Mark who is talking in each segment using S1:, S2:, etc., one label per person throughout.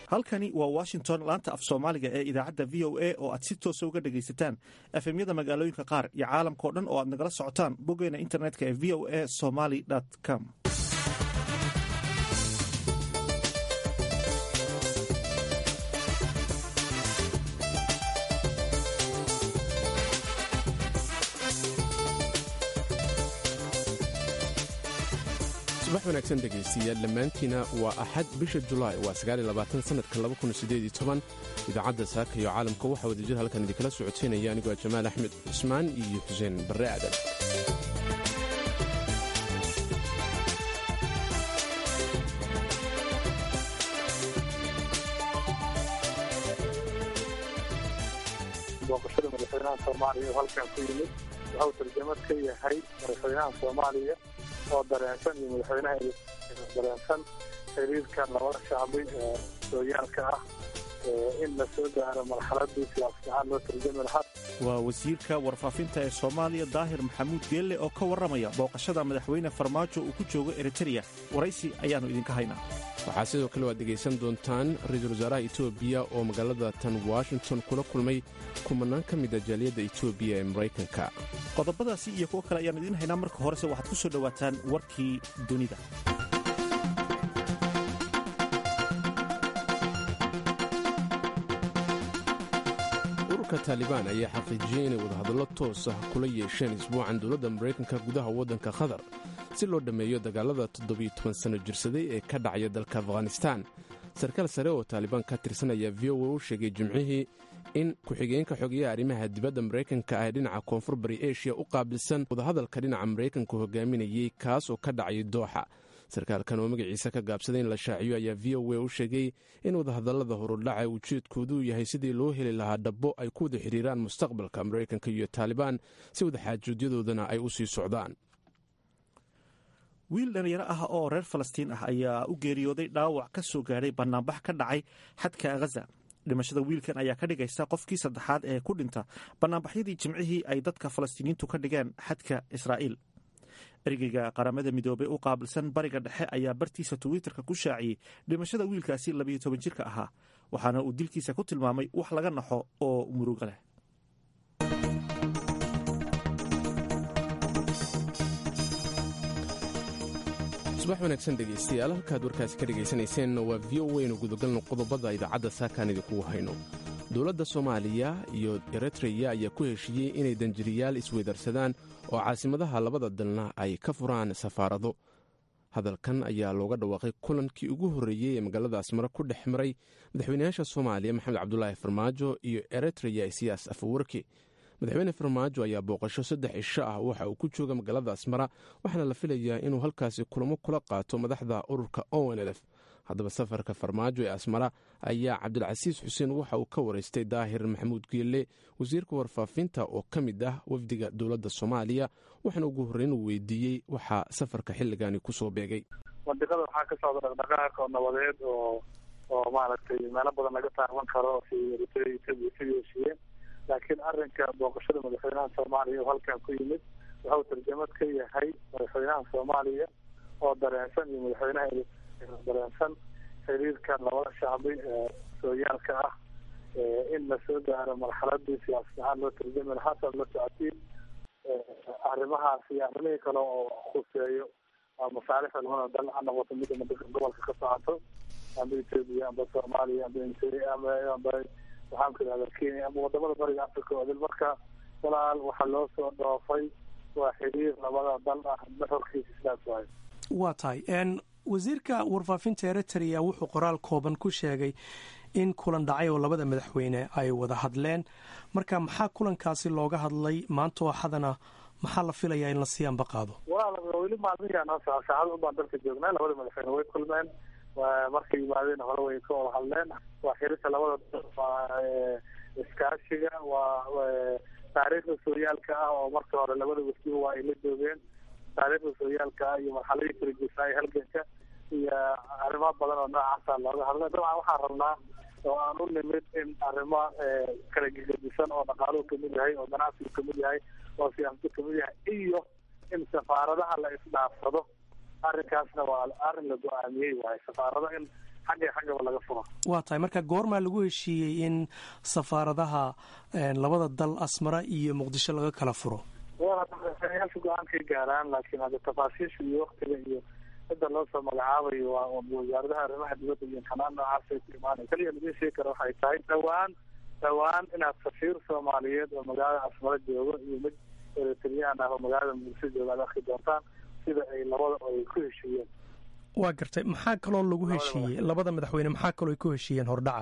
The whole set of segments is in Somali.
S1: halkani waa washington laanta af soomaaliga ee idaacadda v o a oo aad si toosa uga dhegaysataan efemyada magaalooyinka qaar iyo caalamkao dhan oo aad nagala socotaan boggeena internetka ee v o a somaly com
S2: subax wanaagsan dhegaystiyaal dhammaantiina waa axad bisha julaay waa sannadka idaacadda saaka iyo caalamka waxaa wadajir halkan idinkala socodsiinaya anigoo jamaal axmed cusmaan iyo xuseen barre aadan
S3: booqashada madaxweynaha soomaaliya oo halkan ku yimid wuxuu tarjamad ka yahay madaxweynaha soomaaliya oo dareensan iyo madaxweynaha dareensan xiriirka labada shacbi ee sooyaalka ah in la soo gaaro marxaladii siyaasadahaan loo tarjami lahaa
S1: waa wasiirka warfaafinta ee soomaaliya daahir maxamuud geelle oo ka warramaya booqashada madaxweyne farmaajo uu ku joogo eritereya waraysi ayaannu idinka haynaa
S2: waxaa sidoo kale waad dhegaysan doontaan ra-iisul wasaaraha etoobiya oo magaalada tan washington kula kulmay kumanaan ka mida jaaliyadda etoobiya ee maraykanka
S1: qodobadaasi iyo kuwo kale ayaannu idiin haynaa marka horese waxaad ku soo dhowaataan warkii dunida
S2: ururka taalibaan ayaa xaqiijiyey inay wadahadallo toos ah kula yeesheen isbuucan dowladda maraykanka gudaha waddanka qatar si loo dhammeeyo dagaalada toddobiyo toban sanno jirsaday ee ka dhacaya dalka afghanistaan sarkaal sare oo taalibaan ka tirsan ayaa v o a u sheegay jimcihii in ku-xigeenka xogeyaha arrimaha dibadda maraykanka ah ee dhinaca koonfur bari eshiya u qaabilsan wadahadalka dhinaca maraykanka hogaaminayey kaas oo ka dhacay dooxa sarkaalkan oo magaciisa ka gaabsaday in la shaaciyo ayaa v o a u sheegay in wadahadallada horudhaca ujeedkoodu yahay sidii loo heli lahaa dhabbo ay ku wada xidhiiraan mustaqbalka maraykanka iyo taalibaan si wadaxaajoodyadoodana ay u sii socdaan
S1: wiil dhalinyaro ah oo reer falastiin ah ayaa u geeriyooday dhaawac ka soo gaadhay bannaanbax ka dhacay xadka ghaza dhimashada wiilkan ayaa ka dhigaysa qofkii saddexaad ee ku dhinta bannaanbaxyadii jimcihii ay dadka falastiiniyiintu ka dhigeen xadka israa'iil ergeyga qaramada midoobey u qaabilsan bariga dhexe ayaa bartiisa twitterka ku shaaciyey dhimashada wiilkaasi labayo toban jirka ahaa waxaana uu dilkiisa ku tilmaamay wax laga naxo oo muruga leh
S2: subax wanaagsan dhegaystayaal halkaad warkaasi ka dhegaysanayseena waa v o waynu gudagalno qodobada idaacadda saakaan idinkugu hayno dowladda soomaaliya iyo eritreya ayaa ku heshiiyey inay danjiriyaal isweydarsadaan oo caasimadaha labada dalna ay ka furaan safaarado hadalkan ayaa looga dhawaaqay kulankii ugu horreeyey ee magaalada asmare ku dhex maray madaxweynayaasha soomaaliya maxamed cabdulaahi farmaajo iyo eritreya isiyaas afawarki madaxweyne farmaajo ayaa booqasho saddex cisho ah waxa uu ku jooga magaalada asmara waxaana la filayaa inuu halkaasi kulamo kula qaato madaxda ururka onlf haddaba safarka farmaajo ee asmara ayaa cabdilcasiis xuseen waxa uu ka waraystay daahir maxamuud geelle wasiirka warfaafinta oo ka mid ah wafdiga dowladda soomaaliya waxaana ugu horreyn uu weydiiyey waxaa safarka xilligani kusoo beegay
S3: mandiqada waxaa ka socda dhaqdhaqaaq oo nabadeed oo oo maaragtay meelo badan laga taaban karo si eritrea etoobiya ka heshiiyeen laakiin arrinka booqashada madaxweynaha soomaaliya oo halkan ku yimid wuxuu tarjamad ka yahay madaxweynaha soomaaliya oo dareensan iyo madaxweynaha dareensan xiriirka labada shacbi ee sooyaalka ah in la soo gaaro marxaladii siyaasadahaan loo tarjami lahaa saad la socotiin arrimahaas iyo arrimihii kale oo khuseeyo masaalixda labada dal ha noqoto midda madaka gobolka ka socoto amba etoobiya amba soomaaliya amba amba amba waxaan ku idhahda kenya ama wadamada bariga africa oo dil marka walaal waxaa loo soo dhoofay waa xiriir labada dal ah maxorkiisa sidaas waay
S4: waa tahay wasiirka warfaafinta eritrea wuxuu qoraal kooban ku sheegay in kulan dhacay oo labada madaxweyne ay wada hadleen marka maxaa kulankaasi looga hadlay maanta oo xadana maxaa la filayaa in la sii anba qaado
S3: walaal weli maalmihian saacada unbaan dalka joognaa labada madaxweyne way kulmeen markay yimaadeen hore way ka wada hadleen waa xiriirka labada waa iskaashiga waa taariikhda sooyaalka ah oo marka hore labada wasiba waa ay la joogeen taariikhda sooyaalka ah iyo marxaladii kala jeesaay halganka iyo arrimo badan oo noocaasa looga hadlay dabcan waxaan rabnaa oo aan u nimid in arrimo kala gegedisan oo dhaqaaluhu kamid yahay oo ganacsigu kamid yahay oo siyaasadu kamid yahay iyo in safaaradaha la isdhaafsado arrinkaasna waa arrin la go-aamiyey waaye safaarado in xagga xaggaba laga furo
S4: waa tahay marka goormaa lagu heshiiyey in safaaradaha labada dal asmara iyo muqdisho laga kala furo
S3: madaxweynayaasha go-aankay gaaraan laakiin hadda tafaasiisha iyo waktiga iyo cidda loo soo magacaabayo waa wasaaradaha arrimaha dibadda iyo imtixanaan noocaasay ku imaanay kaliya laga sheegi kara waxay tahay dhawaan dhawaan inaad safiir soomaaliyeed oo magaalada asmaro joogo iyo mid eritreyaan ah oo magaalada muqdisho jooga ad arki doontaan sida ay labada ay ku heshiiyeen
S4: waa gartay maxaa kaloo lagu heshiiyey labada madaxweyne maxaa kaloo ay ku heshiiyeen hordhaca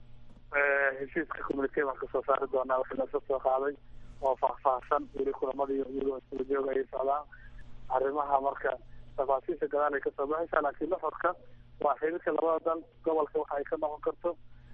S3: heshiiska communike waan kasoo saari doonaa wixii lasoo soo qaaday oo faahfaahsan weli kulamadii iyagoo isula jooga ay socdaan arrimaha marka tafaasiisha gadaal ay kasoo baxaysaa laakiin laxorka waa xiriirka labada dal gobolka waxa ay ka noqon karto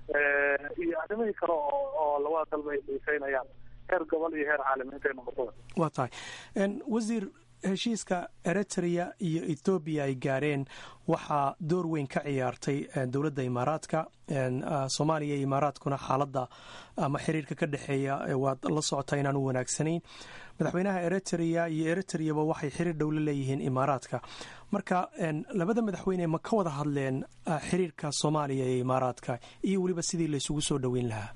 S3: iyo arrimihii kale oo oo labada dalba ay xiiseynayaan heer gobol iyo heer caalami intay noqoto
S4: waa tahay wasiir heshiiska eritrea iyo ethoobiya ay gaareen waxaa door weyn ka ciyaartay dowladda imaaraadka soomaaliya iyo imaaraadkuna xaaladda ama xiriirka ka dhexeeya waad la socotaa inaan u wanaagsanayn madaxweynaha eritrea iyo eritreyaba waxay xiriir dhow la leeyihiin imaaraadka marka labada madaxweyne ma ka wada hadleen xiriirka soomaaliya iyo imaaraadka iyo weliba sidii laysugu soo dhoweyn lahaa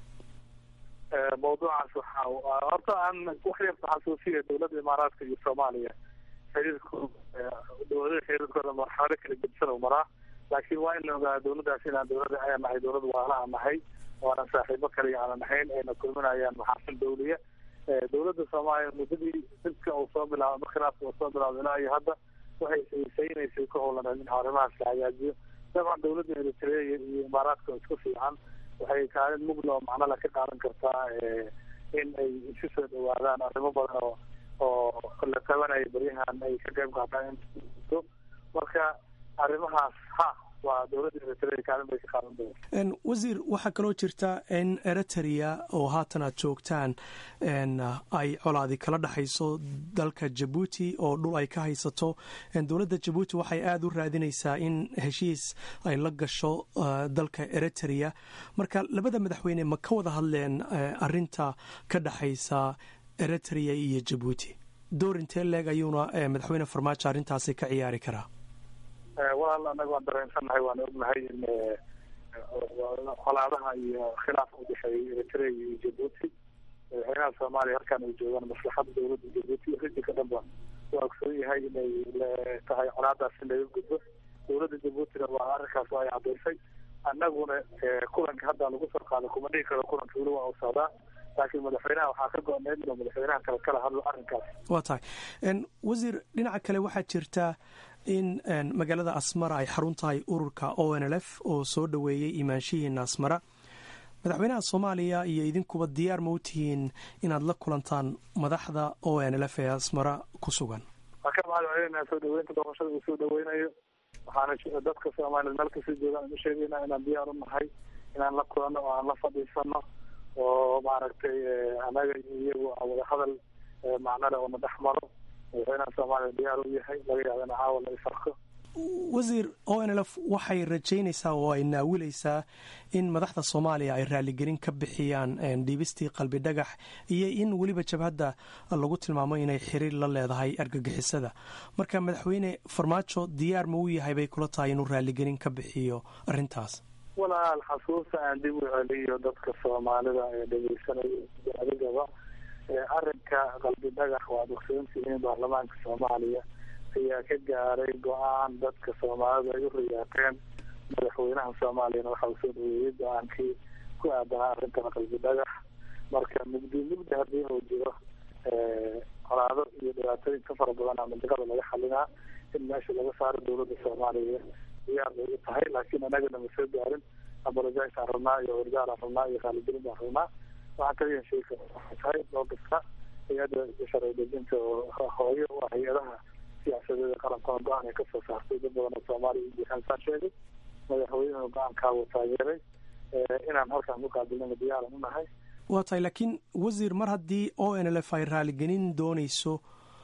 S3: mawduucaas waxa horta aan wax yarta xasuusiya dowladda imaaraadka iyo soomaaliya xiriirkooda dowladaha xiriirkooda marxalado kala gedsan u maraa laakiin waa in la ogaada dowladdaas inaan dowladda ayaan nahay dowlad waala aan nahay oo aanan saaxiibo kaliya aanan nahayn ayna kulminayaan maxaasin dawliya dowladda soomaaliya muddadii dadka uu soo bilaabo khilaafka uu soo bilaabo ilaa iyo hadda waxay xiiseynaysay ku howlaneed in arrimahaas la hagaajiyo dabcan dowladda eritrea iyo imaaraadka isku fiican waxay kaalin mugla oo macnala ka qaadan kartaa in ay isu soo dhawaadaan arrimo badan oo oo la tabanaya beryahan ay ka qayb qaataan in marka arrimahaas ha waa dowladda eritrea kaalin bay ka qaadan doonta
S4: wasiir waxaa kaloo jirta in eritrea oo haatan aad joogtaan ay colaadi kala dhexayso dalka jabuuti oo dhul ay ka haysato dowladda jabuuti waxay aada u raadinaysaa in heshiis ay la gasho dalka eritrea marka labada madaxweyne ma ka wada hadleen arinta ka dhexaysa eritrea iyo jabuuti door intee leeg ayuuna madaxweyne farmaajo arrintaasi ka ciyaari karaa
S3: walaal anaga waan dareensannahay waan ognahay in colaadaha iyo khilaafka udhexeeyay eritrea iyo jabuuti madaxweynaha soomaaliya halkaan ay joogaan maslaxada dowladda jabuuti rijinka dhanba waa ogsoon yahay inay tahay colaadaas in laga gudbo dowladda jabuutina waa arrinkaas waa ay cadaysay annaguna kulanka hadda lagu soo qaado kuma dhigi karo kulanka weli waa u socdaa laakiin madaxweynaha waxaa ka go-need inuu madaxweynaha kale kala hadlo arrinkaas
S4: waa tahay wasiir dhinaca kale waxaa jirta in magaalada asmara ay xarun tahay ururka o n l f oo soo dhoweeyey imaanshihiina asmara madaxweynaha soomaaliya iyo idinkuba diyaar ma u tihiin inaad la kulantaan madaxda o n l f ee asmara ku sugan
S3: waa ka mahadcelinaa soo dhaweynta doorashada uu soo dhaweynayo waxaana dadka soomaliya meel kasoo joogaan u sheegayna inaan diyaar u nahay inaan la kulanno oo aan la fadhiisano oo maaragtay anaga iyo iyagu wadahadal macnale oo na dhex maro madaxweynaha soomaaliya diyaar u yahay laga yaaba in caawa la isarko
S4: wasiir o n l f waxay rajaynaysaa oo ay naawilaysaa in madaxda soomaaliya ay raaligelin ka bixiyaan dhiibistii qalbi dhagax iyo in weliba jabhadda lagu tilmaamo inay xiriir la leedahay argagixisada marka madaxweyne farmaajo diyaar ma u yahay bay kula tahay inuu raaligelin ka bixiyo arrintaas
S3: walaal xasuusta aan dib u celiyo dadka soomaalida ee dhegeysanaya adigaba arrinka qalbi dhagax waad ogsoontihiin baarlamaanka soomaaliya ayaa ka gaaray go-aan dadka soomaalida ay u riyaateen madaxweynaha soomaaliyana waxa uu soo dhaweeyey go-aankii ku aadanaa arrintan qalbi dhagax marka mugdi mugdi haddii uu jiro colaado iyo dhibaatooyin ka fara badan ama digada laga xalinaa in meesha laga saaro dowladda soomaaliya diyaar bay u tahay laakiin anagana ma soo gaarin abolojays aan rabnaa iyo wardaal aan rabnaa iyo raaligelin baan rabnaa waxaan kaliya sheegi kara waxay tahay loo kasta hay-adda sharci dejinta oo hooyo u ah hay-adaha siyaasadeeda qarankoona go-aan ay kasoo saartay dad badan oo soomaaliya iyo buuxansaan sheegay madaxweynuhu go-aankaa wuu taageeray inaan halkaan ku qaabilnana diyaaran u nahay
S4: waa tahay laakiin wasiir mar haddii o n l f ay raaligelin doonayso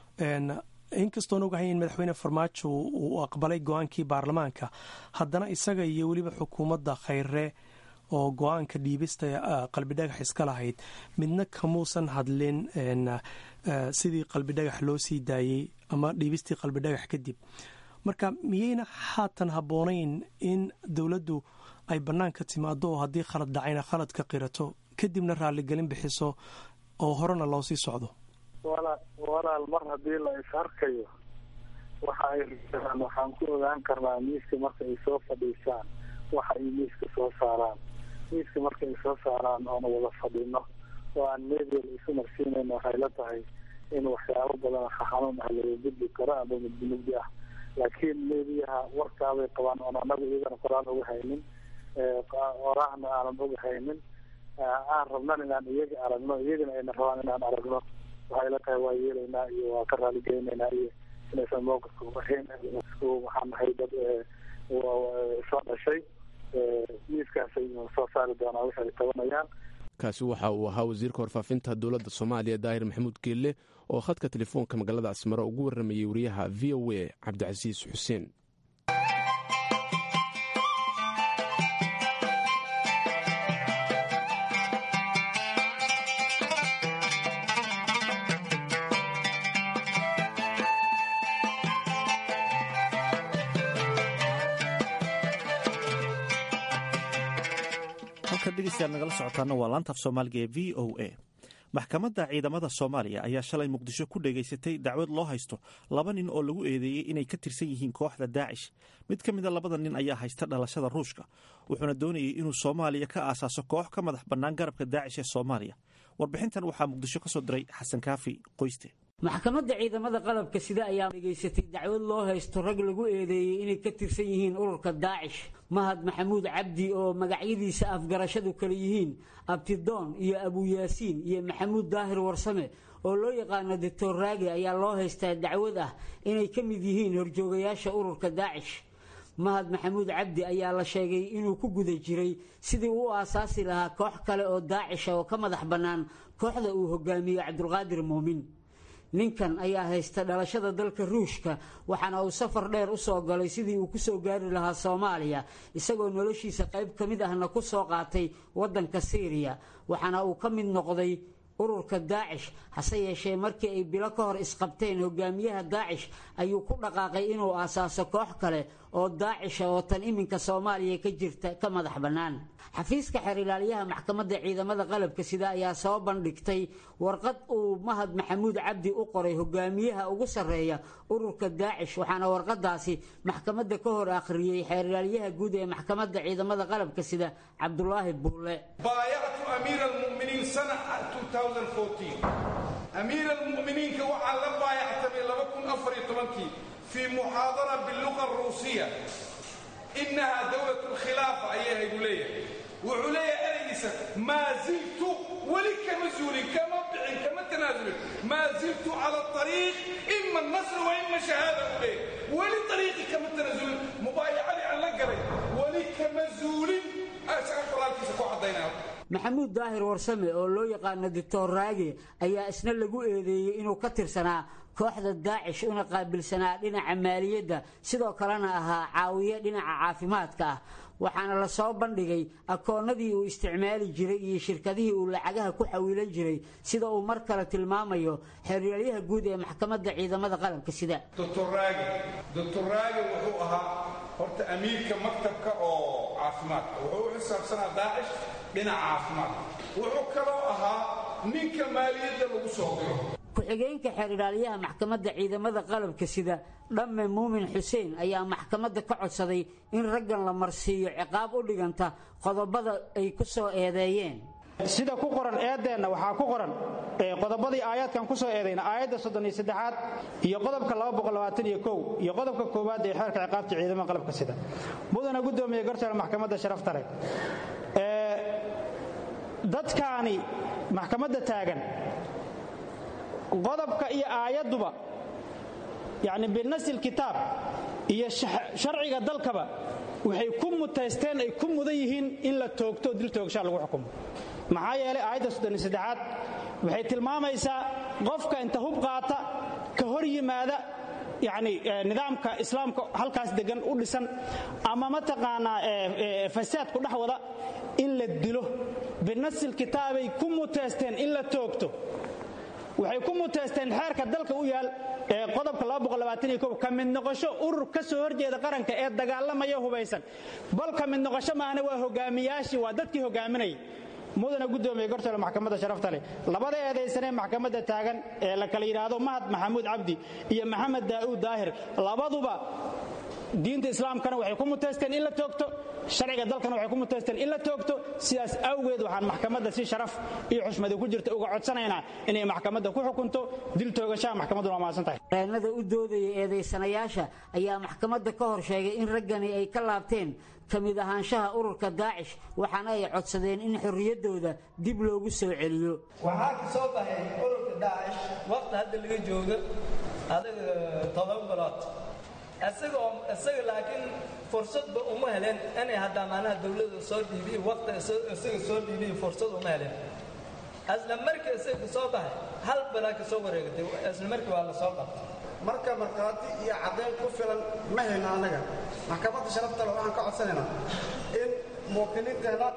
S4: inkastoon ogahay in madaxweyne farmaajo uu aqbalay go-aankii baarlamaanka haddana isaga iyo weliba xukuumadda khayre oo go-aanka dhiibista qalbidhagax iska lahayd midna kamuusan hadlin sidii qalbidhagax loo sii daayey ama dhiibistii qalbidhagax kadib marka miyayna haatan habboonayn in dowladdu ay bannaanka timaado oo haddii khalad dhacayna khaladka qirato kadibna raaligelin bixiso oo horena loo sii socdo
S3: walaal mar haddii la is-arkayo waxa ay rabaan waxaan ku ogaan karnaa miiska marka ay soo fadhiisaan waxa ay miiska soo saaraan miiska marka ay soo saaraan oona wada fadhino oo aan media la isu marsiinayn waxay la tahay in waxyaabo badan xanuun ah laga gudbi karo ama mudmugdi ah laakiin mediaha warkaabay qabaan oon anagu iyagana qoraal uga haynin oraahna aanan uga haynin aan rabnan inaan iyaga aragno iyagana ayna rabaan inaan aragno waxay la tahay waa yeelaynaa iyo waa ka raaligeynaynaa iyo inaysan mowqifka uahayn waxaan nahay dad soo dhashay miiskaasay soo saari doonaa wixi ay tabanayaan
S2: kaasi waxa uu ahaa wasiirka warfaafinta dowladda soomaaliya daahir maxamuud geelle oo khadka telefoonka magaalada asmare ugu warramayey wariyaha v o a cabdicasiis xuseen
S1: halkan dhegeystayaal nagala socotaana waa laantaaf soomaaliga ee v o a maxkamadda ciidamada soomaaliya ayaa shalay muqdisho ku dhegaysatay dacwad loo haysto laba nin oo lagu eedeeyey inay ka tirsan yihiin kooxda daacish mid ka mida labada nin ayaa haysta dhalashada ruushka wuxuuna doonayay inuu soomaaliya ka aasaaso koox ka madax bannaan garabka daacish ee soomaaliya warbixintan waxaa muqdisho ka soo diray xasan kaafi qoyste
S5: maxkamadda ciidamada qalabka sida ayaa dhegaysatay dacwad loo haysto rag lagu eedeeyey inay ka tirsan yihiin ururka daacish mahad maxamuud cabdi oo magacyadiisa afgarashadu kala yihiin abtidoon iyo abuyaasiin iyo maxamuud daahir warsame oo loo yaqaano doctor raage ayaa loo haystaa dacwad ah inay ka mid yihiin horjoogayaasha ururka daacish mahad maxamuud cabdi ayaa la sheegay inuu ku guda jiray sidii uu aasaasi lahaa koox kale oo daacisha oo ka madax bannaan kooxda uu hogaamiye cabdulqaadir muumin ninkan ayaa haysta dhalashada dalka ruushka waxaana uu safar dheer u soo galay sidii uu ku soo gaari lahaa soomaaliya isagoo noloshiisa qayb ka mid ahna ku soo qaatay waddanka siiriya waxaana uu ka mid noqday ururka daacish hase yeeshee markii ay bilo ka hor isqabteen hogaamiyaha daacish ayuu ku dhaqaaqay inuu aasaaso koox kale oo daacisha oo tan iminka soomaaliya ka jirta ka madax bannaan xafiiska xeer ilaaliyaha maxkamadda ciidamada qalabka sida ayaa soo bandhigtay warqad uu mahad maxamuud cabdi u qoray hogaamiyaha ugu sarreeya ururka daacish waxaana warqadaasi maxkamadda ka hor akhriyey xeer ilaalyaha guud ee maxkamadda ciidamada qalabka sida cabdulaahi buulle
S6: بايعت أمير المؤمنين سنة 2014 أمير المؤمنين كوحا لم بايعت من لبكم أفري طبنكي في محاضرة باللغة الروسية إنها دولة الخلافة أيها يقولي وعلي أليس ما زلت ولك مزول كما بع كما تنازل ما زلت على الطريق إما النصر وإما شهادة أولي ولطريقي كما تنازل مبايعة عن لقري ولك مزول أسأل الله كيف كوحدينا
S5: maxamuud daahir warsame oo loo yaqaano doctor raage ayaa isna lagu eedeeyey inuu ka tirsanaa kooxda daacish una qaabilsanaa dhinaca maaliyadda sidoo kalena ahaa caawiye dhinaca caafimaadka ah waxaana la soo bandhigay akoonnadii uu isticmaali jiray iyo shirkadihii uu lacagaha ku xawiilan jiray sida uu mar kale tilmaamayo xeeryaelyaha guud ee maxkamadda ciidamada qalabka sida
S6: دكتور راجل دكتور راجل wuxuu ahaa horta amiirka maktabka oo caafimaadka wuxuu u xisaabsanaa daacish dhinaca caafimaadka wuxuu kaloo ahaa ninka maaliyadda lagu soo diro
S5: ku-xigeenka xeer ilaalyaha maxkamadda ciidamada qalabka sida dhamme muumin xuseen ayaa maxkamadda ka codsaday in raggan la marsiiyo ciqaab u dhiganta qodobada ay ku soo eedeeyeen
S7: sida ku qoran eedeenna waxaa ku qoran qodobadii aayaadkan ku soo eedayna aayadda soddon iyo saddexaad iyo qodobka laba boqol labaatan iyo kow iyo qodobka koowaad ee xeerka ciqaabta ciidamada qalabka sida mudana guddoomiye garsoore maxkamadda sharafta leh dadkaani maxkamadda taagan qodobka iyo aayadduba yacni binasil kitaab iyo sharciga dalkaba waxay ku mutaysteen ay ku mudan yihiin in la toogto dil toogshaa lagu xukumo maxaa yeelay aayadda soddon saddexaad waxay tilmaamaysaa qofka inta hub qaata ka hor yimaada yacni nidaamka islaamka halkaas degan u dhisan ama mataqaanaa fasaad ku dhex wada in la dilo binasil kitaabay ku muteysteen in la toogto waxay ku muteysteen xeerka dalka u yaal ee qodobka ka mid noqosho urur ka soo horjeeda qaranka ee dagaalamaya hubaysan bal ka mid noqosho maahna waa hogaamiyaashii waa dadkii hogaaminayay mudana gudoomiye gortole maxkamadda sharafta leh labada eedaysanee maxkamadda taagan ee la kala yidhaahdo mahad maxamuud cabdi iyo maxamed daa'uud daahir labaduba diinta islaamkana waxay ku muteysteen in la toogto sharciga dalkana waxay ku muteysteen in la toogto sidaas awgeed waxaan maxkamadda si sharaf iyo xushmadi ku jirta uga codsanaynaa inay maxkamadda ku xukunto dil toogashaha maxkamaddu waa mahadsan tahay
S5: reenada u doodaya eedaysanayaasha ayaa maxkamadda ka hor sheegay in raggani ay ka laabteen ka mid ahaanshaha ururka daacish waxaana ay codsadeen in xorriyaddooda dib loogu soo celiyo
S8: waxaa ka soo baxay ururka daacish waqti hadda laga joogo adaga todoba bilood isagoo isaga laakiin fursadba uma helen inay haddaa maanaha dowladda soo dhiibiyo waqti isaga soo dhiibiyo fursad uma helen isla markii isaga ka soo baxay hal bilaa ka soo wareegatay isla markii waa la soo qabtay
S9: marka markhaati iyo caddayn ku filan ma hayno annaga maxkamadda sharaftale waxaan ka codsanaynaa in muwakkiliinteenna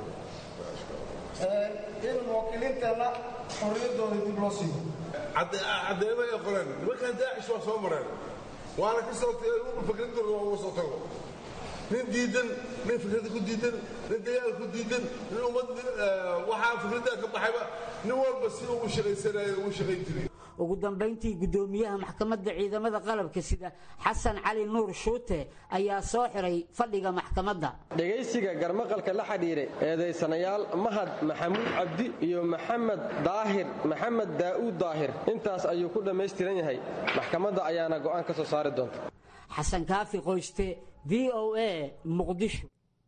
S9: in muwakkiliinteenna xorriyaddooda dib loo siiyo
S10: caddeemo ay qoreen nimankan daacish waa soo mareen waana ka soo fikradooda waa uga soo tago nin diidan nin fikradda ku diidan nin dagaal ku diidan nin ummad waxaa fikraddaa ka baxayba nin walba si ugu shaqaysanaya ugu shaqayn jiray
S5: ugu dambayntii guddoomiyaha maxkamadda ciidamada qalabka sida xasan cali nuur shuute ayaa soo xiray fadhiga maxkamadda
S11: dhegaysiga garmaqalka la xidhiiray eedaysanayaal mahad maxamuud cabdi iyo maxamed daahir maxamed daa'uud daahir intaas ayuu ku dhammaystiran yahay maxkamadda ayaana go'aan ka soo saari doonta
S5: xasan kaafi qoyste v o a muqdisho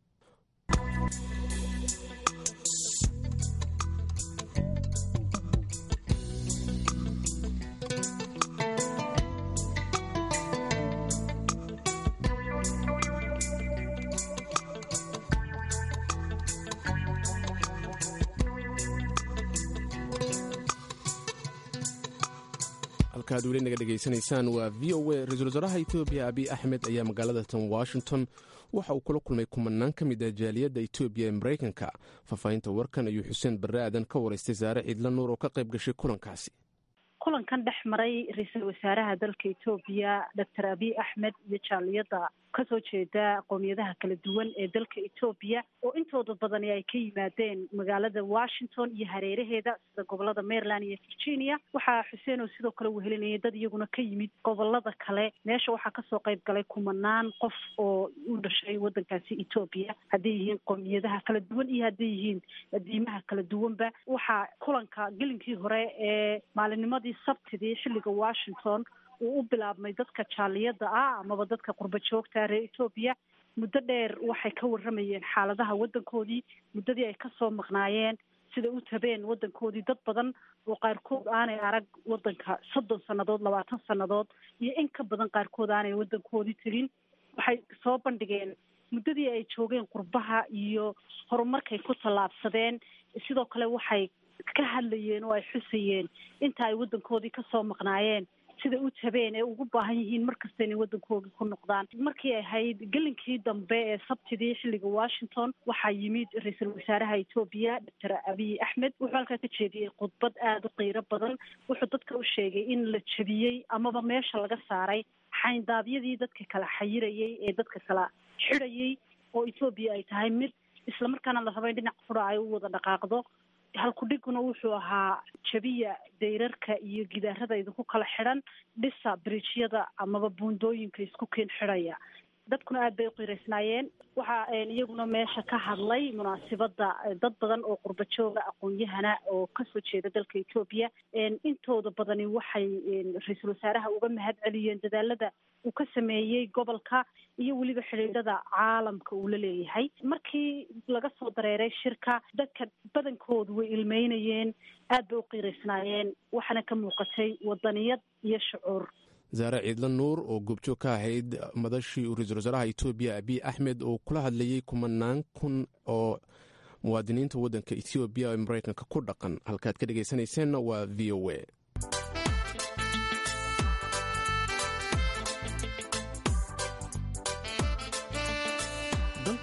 S2: halkaad weli naga dhegaysanaysaan waa v o a ra-iisul wasaaraha etoobiya abiy axmed ayaa magaalada tan washington waxa uu kula kulmay kumanaan ka mid ah jaaliyadda etoobiya ee maraykanka faahfaahinta warkan ayuu xuseen barre aadan ka waraystay saare ciidla nuur oo ka qayb gashay kulankaasi
S12: kulankan dhex maray ra-iisul wasaaraha dalka etoobiya doctor abiy axmed iyo jaaliyadda kasoo jeeda qowmiyadaha kala duwan ee dalka etoobiya oo intooda badani ay ka yimaadeen magaalada washington iyo hareeraheeda sida gobolada maryland iyo virginia waxaa xuseen oo sidoo kale wehelinayay dad iyaguna ka yimid gobolada kale meesha waxaa kasoo qayb galay kumanaan qof oo u dhashay wadankaasi etoobiya hadday yihiin qowmiyadaha kala duwan iyo hadday yihiin diimaha kala duwanba waxaa kulanka gelinkii hore ee maalinnimadii sabtidii xilliga washington uu u bilaabmay dadka jaaliyadda ah amaba dadka qurba joogta reer etoobiya muddo dheer waxay ka warramayeen xaaladaha waddankoodii muddadii ay kasoo maqnaayeen siday u tabeen waddankoodii dad badan oo qaarkood aanay arag waddanka soddon sannadood labaatan sannadood iyo in ka badan qaarkood aanay waddankoodii tegin waxay soo bandhigeen muddadii ay joogeen qurbaha iyo horumarkay ku tallaabsadeen sidoo kale waxay ka hadlayeen oo ay xusayeen inta ay waddankoodii kasoo maqnaayeen siday u tabeen ee ugu baahan yihiin markasta inay waddankoodii ku noqdaan markii ay ahayd gelinkii dambe ee sabtidii xilliga washington waxaa yimid ra-iisul wasaaraha etoobiya doctor abiy axmed wuxuu halkaa ka jeediyey khudbad aada u qiiro badan wuxuu dadka u sheegay in la jebiyey amaba meesha laga saaray xayndaabyadii dadka kala xayirayay ee dadka kala xidhayay oo etoobiya ay tahay mid islamarkaana la raba in dhinac fura ay u wada dhaqaaqdo halkudhiguna wuxuu ahaa jabiya dayrarka iyo gidaarada idinku kala xidhan dhisa bridjyada amaba buundooyinka isku keen xidhaya dadkuna aad bay u qiiraysnaayeen waxaa iyaguna meesha ka hadlay munaasibadda dad badan oo qurba jooga aqoon-yahana oo kasoo jeeda dalka etoobiya intooda badani waxay ra-iisul wasaaraha uga mahad celiyeen dadaalada uu ka sameeyey gobolka iyo weliba xidhiidhada caalamka uu la leeyahay markii laga soo dareeray shirka dadka badankoodu way ilmeynayeen aad bay u qiiraysnaayeen waxaana ka muuqatay wadaniyad iyo shucuur
S2: zaare ciidla nuur oo goobjoog ka ahayd madashii uu ra-iisul wasaaraha etoobiya abiy axmed oo kula hadlayey kumanaan kun oo muwaadiniinta waddanka etoobiya ee maraykanka ku dhaqan halkaad ka dhegaysanayseena waa v o a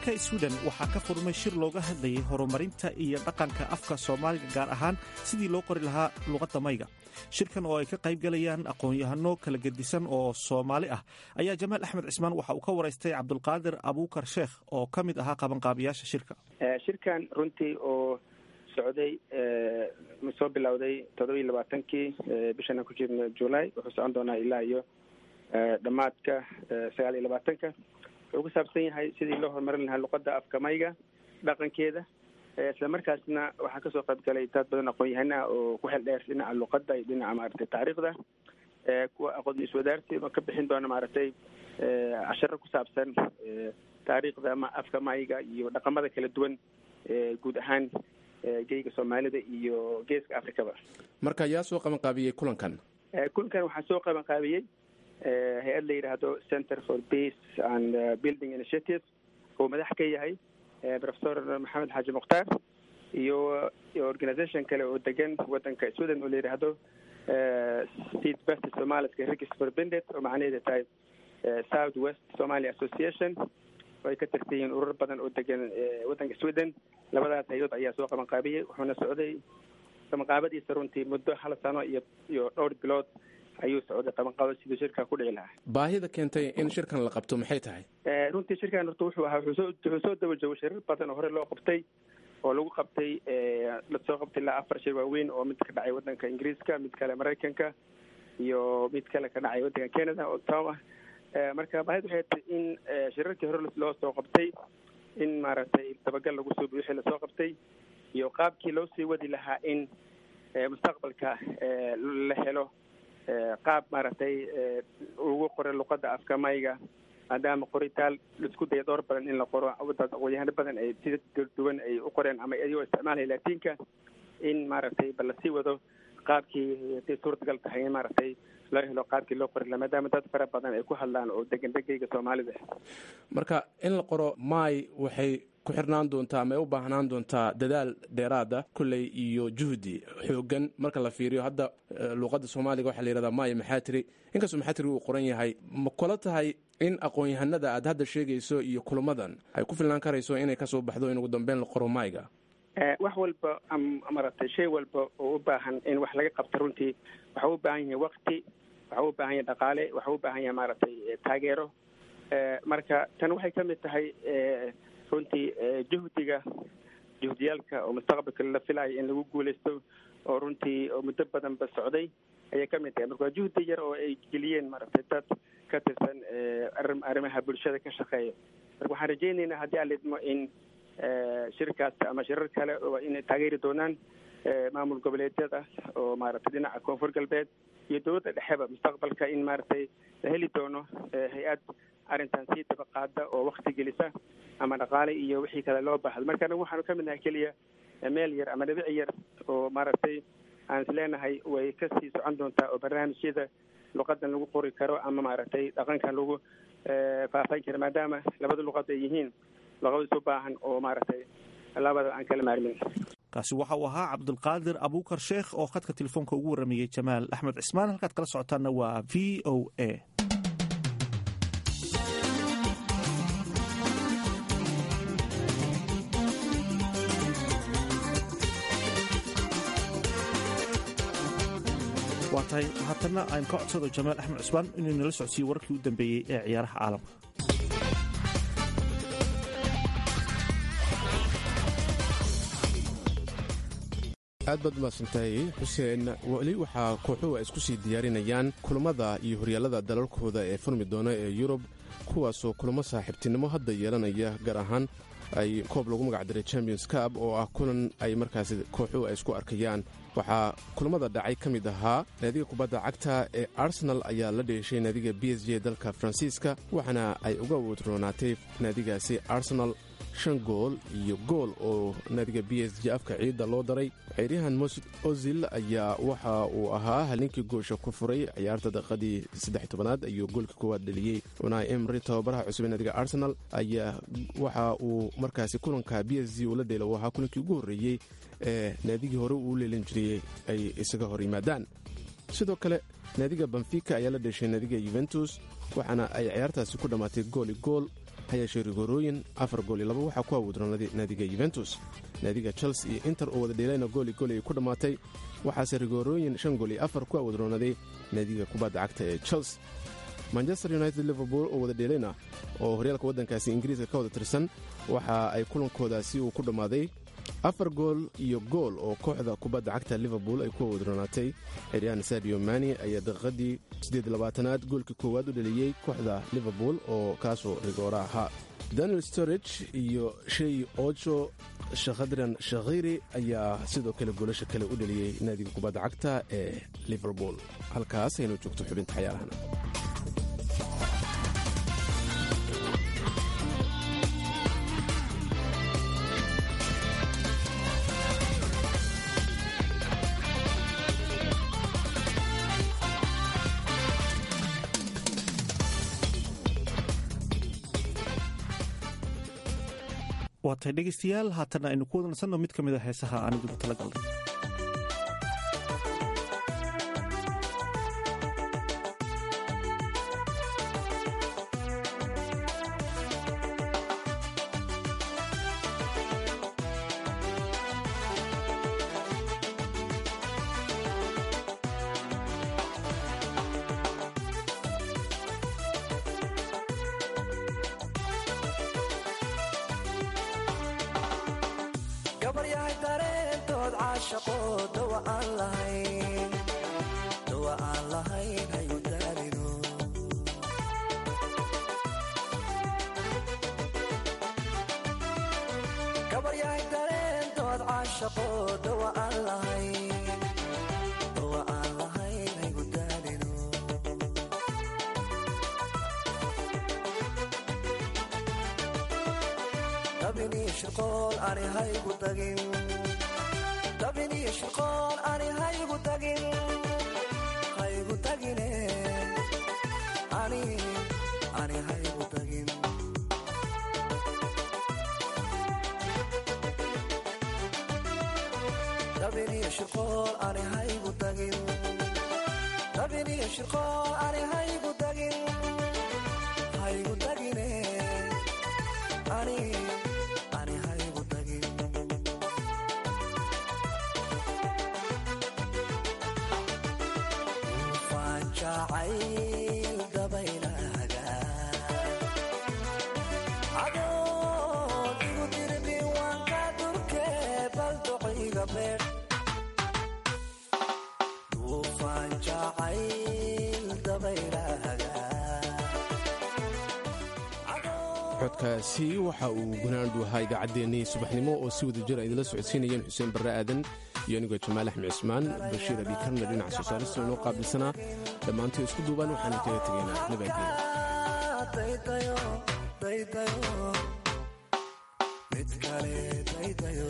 S1: dalka swiden waxaa ka furmay shir looga hadlayay horumarinta iyo dhaqanka afka soomaaliga gaar ahaan sidii loo qori lahaa luqadda mayga shirkan oo ay ka qayb galayaan aqoon-yahano kala gedisan oo soomaali ah ayaa jamaal axmed cismaan waxa uu ka waraystay cabdulqaadir abuukar sheekh oo ka mid ahaa qabanqaabiyaasha shirka
S13: shirkan runtii oo socday soo bilowday toddoba iyo labaatankii bishan aan ku jirno julay wuxuu socon doonaa ilaa iyo dhammaadka sagaal iyo labaatanka wuxuu ku saabsan yahay sidii loo horumarin lahaa luqadda afka mayga dhaqankeeda isla markaasna waxaa kasoo qayb galay dad badan aqoon-yahana oo ku xel dheer dhinaca luqadda iyo dhinaca maaragtay taariikhda kuwa aqoon iswadaarsi oo ka bixin doona maaragtay casharo ku saabsan taariikhda ama afka mayga iyo dhaqamada kala duwan guud ahaan geyga soomaalida iyo geeska africaba
S2: marka yaa soo qabanqaabiyey kulankan
S13: kulankan waxaa soo qabanqaabiyey hay-ad la yidhaahdo center for peace and building initiative oo madax ka yahay professor maxamed xaaji mukhtaar iyo organisation kale oo degan wadanka sweden oo la yidhaahdo seed best somaliska register bendet oo macnaheeda tahay south west somalia association oo ay ka tirsan yihiin urur badan oo degan wadanka sweden labadaas hay-ad ayaa soo qabanqaabiyey wuxuuna socday qabanqaabadiisa runtii muddo hal sano iyo iyo dhowr bilood ayuu socday qabanqaabad siduu shirka ku dhici lahaa
S2: baahida keentay in shirkan la qabto maxay tahay
S13: runtii shirkan horta wuxuu ahaa wuxuu soo wuxuu soo daba joogo shirar badan oo hore loo qabtay oo lagu qabtay lasoo qabtay ilaa afar shir waaweyn oo mid ka dhacay wadanka ingiriiska mid kale maraykanka iyo mid kale ka dhacay wadanka canada oo tom ah marka baahida waxay tahay in shirarkii hore loo soo qabtay in maaragtay dabagal lagu soo wixii lasoo qabtay iyo qaabkii loo sii wadi lahaa in mustaqbalka la helo qaab maaragtay ugu qora luqadda afka mayga maadaama qoritaal laisku daya dhowr badan in la qoro dad aqoonyahano badan ay sida duwan ay u qoreen ama iyagoo isticmaalaya laatiinka in maaragtay bal lasii wado qaabkii haday suurtagal tahay in maaragtay loo helo qaabkii loo qori laha maadaama dad fara badan ay ku hadlaan oo degan degeyga soomaalida
S2: marka in la qoro maay waxay ku xirnaan doontaa ama ay u baahnaan doontaa dadaal dheeraada kulley iyo juhdi xoogan marka la fiiriyo hadda luuqadda soomaaliga waxaa la yihahdaa maay maxaatiri inkastoo maxaatiri uu qoran yahay ma kula tahay in aqoon-yahanada aad hadda sheegayso iyo kulamadan ay ku filnaan karayso inay kasoo baxdo in ugu dambeyn la qoro maayga
S13: wax walba maaragtay shay walba oo u baahan in wax laga qabto runtii waxa u baahan yahay wakti waxa u baahan yahay dhaqaale waxa u baahan yahay maaragtay taageero marka tan waxay ka mid tahay runtii juhdiga juhdiyaalka oo mustaqbalka la filayo in lagu guuleysto oo runtii oo muddo badanba socday ayay ka mid tahay marka waa juhdi yar oo ay geliyeen maaragtay dad ka tirsan arrimaha bulshada ka shaqeeya marka waxaan rajeynaynaa haddii aan lidmo in shirkaas ama shirar kale oo inay taageeri doonaan maamul goboleedyada oo maaragtay dhinaca koonfur galbeed iyo dowladda dhexeba mustaqbalka in maaragtay la heli doono hay-ad arrintan sii daba qaada oo wakti gelisa ama dhaqaale iyo wixii kale loo baahdo marka anagu waxaanu ka mid nahay keliya meel yar ama dhibici yar oo maaragtay aan is leenahay way kasii socon doontaa oo barnaamijyada luqadan lagu qori karo ama maaragtay dhaqankan lagu faafan karo maadaama labada luqad ay yihiin luqadis u baahan oo maaragtay labada aan kala maarmin
S1: kaasi waxa uu ahaa cabdulqaadir abuukar sheekh oo khadka telefoonka ugu waramayey jamaal axmed cismaan halkaad kala socotaanna waa v o a waa tahay haatana aan ka codsado jamaal axmed cusmaan inuu nala socodsiiyo wararkii u dambeeyey ee ciyaaraha caalamka
S2: aad baad umahadsantahay xuseen weli waxaa kooxuhu ay isku sii diyaarinayaan kulammada iyo horyaalada dalalkooda ee furmi doona ee yurub kuwaasoo kulamo saaxiibtinimo hadda yeelanaya gaar ahaan ay koob lagu magacdaray champions cab oo ah kulan ay markaasi kooxuhu ay isku arkayaan waxaa kulamada dhacay ka mid ahaa naadiga kubadda cagta ee arsenal ayaa la dheeshay naadiga b s j dalka faransiiska waxaana ay uga wadroonaatay naadigaasi arsenal shan gool iyo gool oo naadiga b s j afka ciidda loo daray ciiryahan mosud ozil ayaa waxa uu ahaa halinkii goosha ku furay ciyaarta daqiiqadii saddex tobanaad ayuu goolka koowaad dheliyey unai emry tababaraha cusub ee naadiga arsenal ayaa waxa uu markaasi kulanka b s g ula dheelo ahaa kulankii ugu horreeyey ee naadigii hore uu leelin jiriyey ay isaga hor yimaadaan sidoo kale naadiga benfica ayaa la dheshay naadiga yuventus waxaana ay ciyaartaasi ku dhammaatay gooli gool ha yeeshee rigoorooyin afar gool iyo laba waxaa ku awoodroonaaday naadiga yuventus naadiga chelsea iyo inter oo wada dheelayna gooli gool ay ku dhammaatay waxaase rigoorooyin shan gool iyo afar ku awoodroonaaday naadiga kubadda cagta ee chelsea manchester united liverpool oo wada dheelayna oo horyaalka waddankaasi ingiriiska ka wada tirsan waxa ay kulankoodaasi uu ku dhammaaday afar gool iyo gool oo kooxda kubadda cagta liverpool ay ku awoodroonaatay xeryahan sadio mani ayaa daqiiqadii siddeedlabaatanaad goolkii koowaad u dhaliyey kooxda liverpool oo kaasoo rigoora ahaa daniel storage iyo shey ojo shakhadran shakhiri ayaa sidoo kale goolasha kale u dhaliyey naadiga kubadda cagta ee liverpool halkaas aynu joogto xubinta xayaarahana
S1: waatay dhegaystayaal haatana aynu ku wadansanno mid ka mid a heesaha aan idigu tala galnay
S14: gabaryahay dareentood caashaqo dawa aan lahayn dawa aan lahayn hayu daarino gabaryahay dareentood caashaqo dawa aan lahayn dawa aan lahayn hayu daarino dabiniyo shirqool ani haygu tagin dabiniyo shirqool ani haygu tagin haygu tagine ani ani haygu tagin dabiniyo shirqool ani haygu tagin dabiniyo shirqool ani haygu tagin haygu tagine ani ani haygu tagin ufaan jacayl dabaylahaga cadoon igu dirbi waanka durke baldociga beer ufaan jacayl dabaylahaga
S2: codkaasi waxa uu gunaandu ahaa idaacaddeenii subaxnimo oo si wada jir ay idila socodsiinayeen xuseen barre aadan iyo anigoo jamaal axmed cismaan bashiir abiikarna dhinaca soo saarista inoo qaabilsanaa dhammaantay isku duubaan waxaanu kaga tegaynaa nabadgeen
S14: daydayo daydayo mid kale daydayo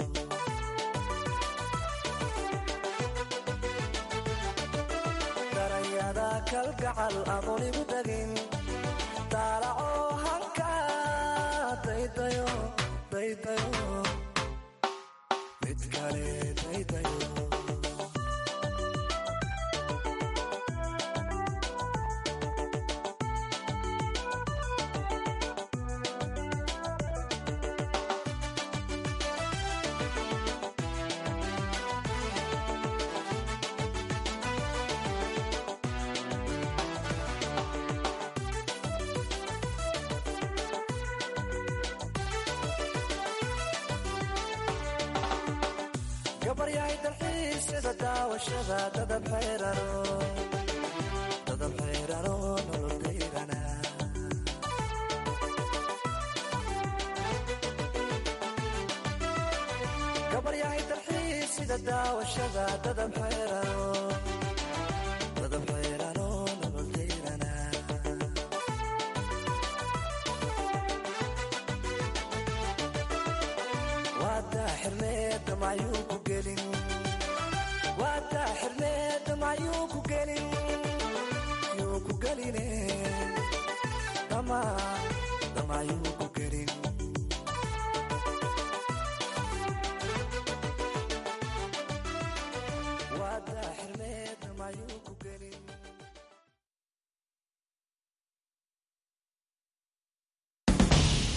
S14: darayada kalgacal adoon igu tagin daalaco hanka daydayo daydayo mid kale daydayo gabaryahay dalxiisyada daawashada dadab xayrano dadab xayrano nolodayrana gabaryahay dalxiisyada daawashada dadab xayrano dadab xayrano nolodayrana waadaa xirneeda maayuu ku gelin waadaa xirneeda maayuu ku gelin yuu ku geline dama damaayuu ku gelin